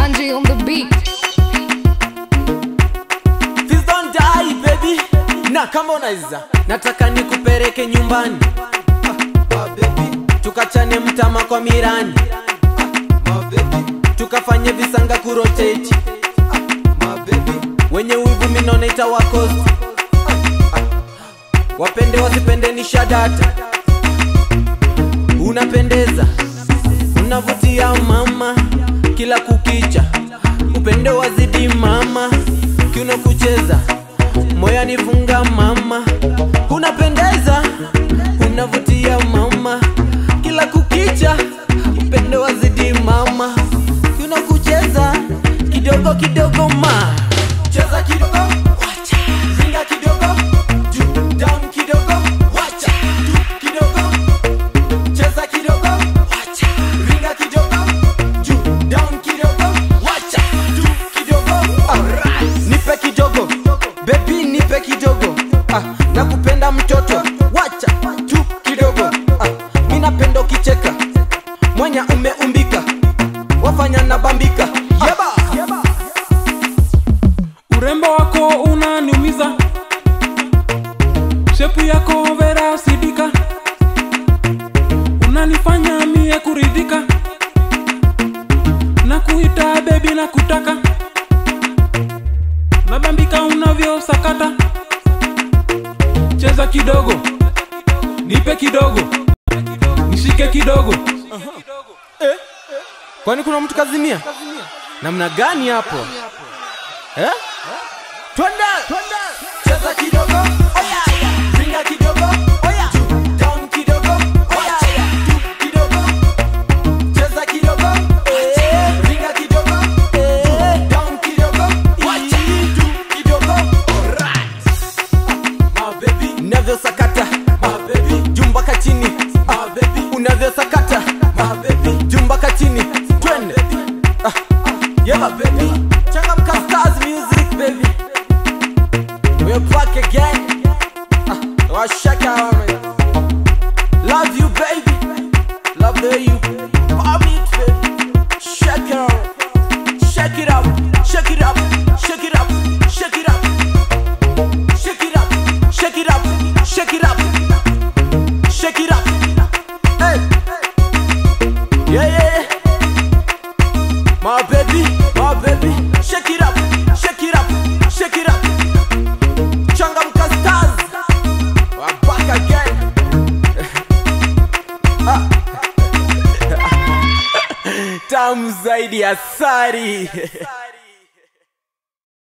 Kanji on the beat. Please don't die baby na kama unaweza nataka nikupeleke nyumbani tukachane mtama kwa mirani tukafanye visanga kuroteti wenye wivu minone itawakosti wapende wasipende ni shadata unapendeza unavutia mama kila kukicha upende wazidi mama kiuno kucheza moya nifunga mama unapendeza unavutia mama kila kukicha upende wazidi mama kiuno kucheza kidogo kidogo ma cheza kidogo wacha zinga kidogo juu down kidogo wacha juu kidogo cheza kidogo wacha ringa kidogo juu down kidogo wacha juu kidogo alright nipe kidogo baby nipe kidogo ah, nakupenda mtoto wacha juu kidogo ah, mi napenda ukicheka mwanya umeumbika wafanya na bambika yeba, yeba. urembo wako unaniumiza shepu yako vera sidika unanifanya mie kuridhika na kuita bebi na kutaka nabambika unavyosakata cheza kidogo nipe kidogo nishike kidogo kwani kuna mtu kazimia namna gani hapo eh? twende cheza kidogo oya ringa kidogo oya down kidogo oya juu kidogo cheza kidogo eh, ringa kidogo eh, down kidogo wacha juu kidogo alright my baby unavyosakata my baby jumbaka chini my baby unavyosakata my baby jumbaka chini twende ah, yeah my baby changamka stars music baby we're back again ah, washaka man. love you baby love the you Pop it baby shake it up shake it up shake it up shake it up shake it up shake it up shake it up shake it up shake it up hey yeah yeah yeah my baby my baby shake it up shake it up shake it up changamka stars we're back again Ah. tamu zaidi ya sari